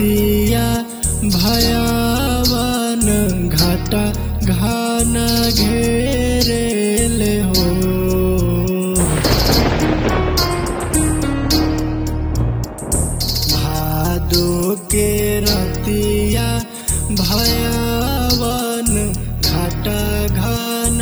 रतिया भयावन घाटा घान घेरेले हो भादो के रतिया भयावन घाटा घान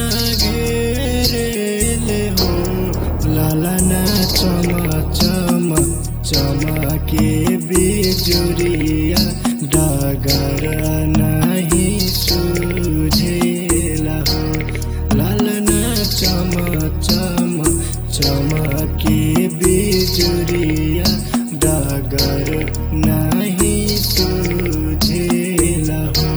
घेरेले हो लालना चम चम चमके बिजुरिया डगर नहीं सुझेला हो लालना चम चम चमके बिजुरिया डगर नहीं सुझेला हो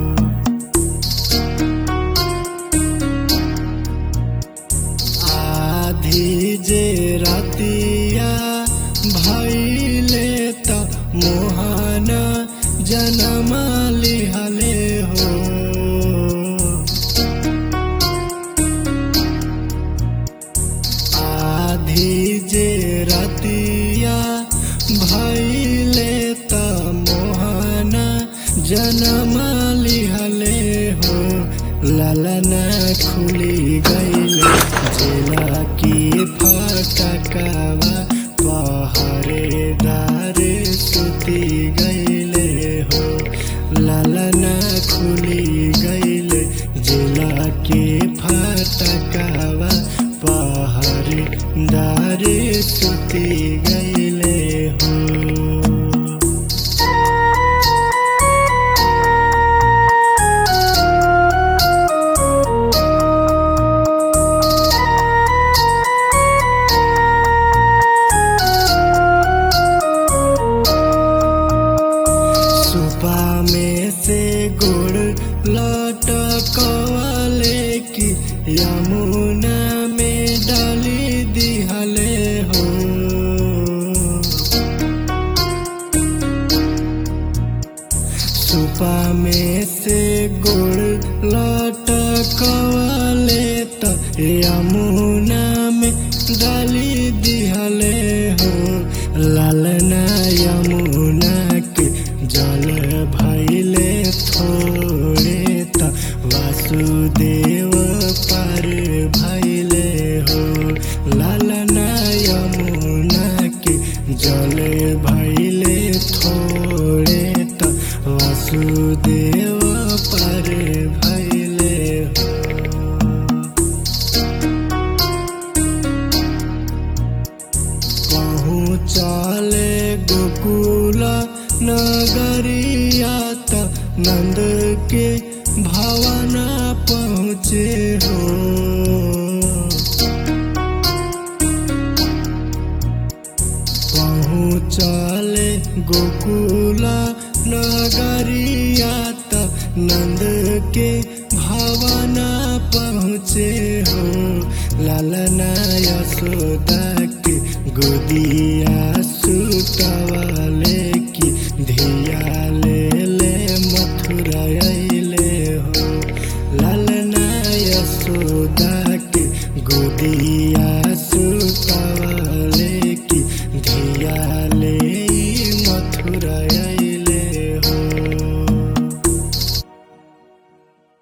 आधी जे रतिया भैले त मोहन जनम लिहले हो आधी जे रतिया भैले त मोहन जनम लिहले हो ललना खुली गईल जिला की फटकवा पहरेदार सुती गईले हो ललना खुली गईल जिला के फटकवा पहरेदार सुती गईले हो सुपा में से गुड़ लटकवाले की यमुना में डाली दिहले हो सुपा में से गुड़ लटकवाले त यमुना में डाली दिहले हो लालना यमुना के जल भैले थोड़े त वासुदेव पर भैले हो लालना यमुना के जल भैले थोड़े त वासुदेव पर भैले हो पहुँचाले गोकुल नगरिया त नंद के भवन पहुँचे हो पहुँचाले गोकुल नगरिया त नंद के भवन पहुँचे हो लालना यशोदा के गोदिया सुतवाले की धिया ले ले मथुरा अइले हो लालना यशोदा के गोदिया सुतवाले की धिया ले मथुरा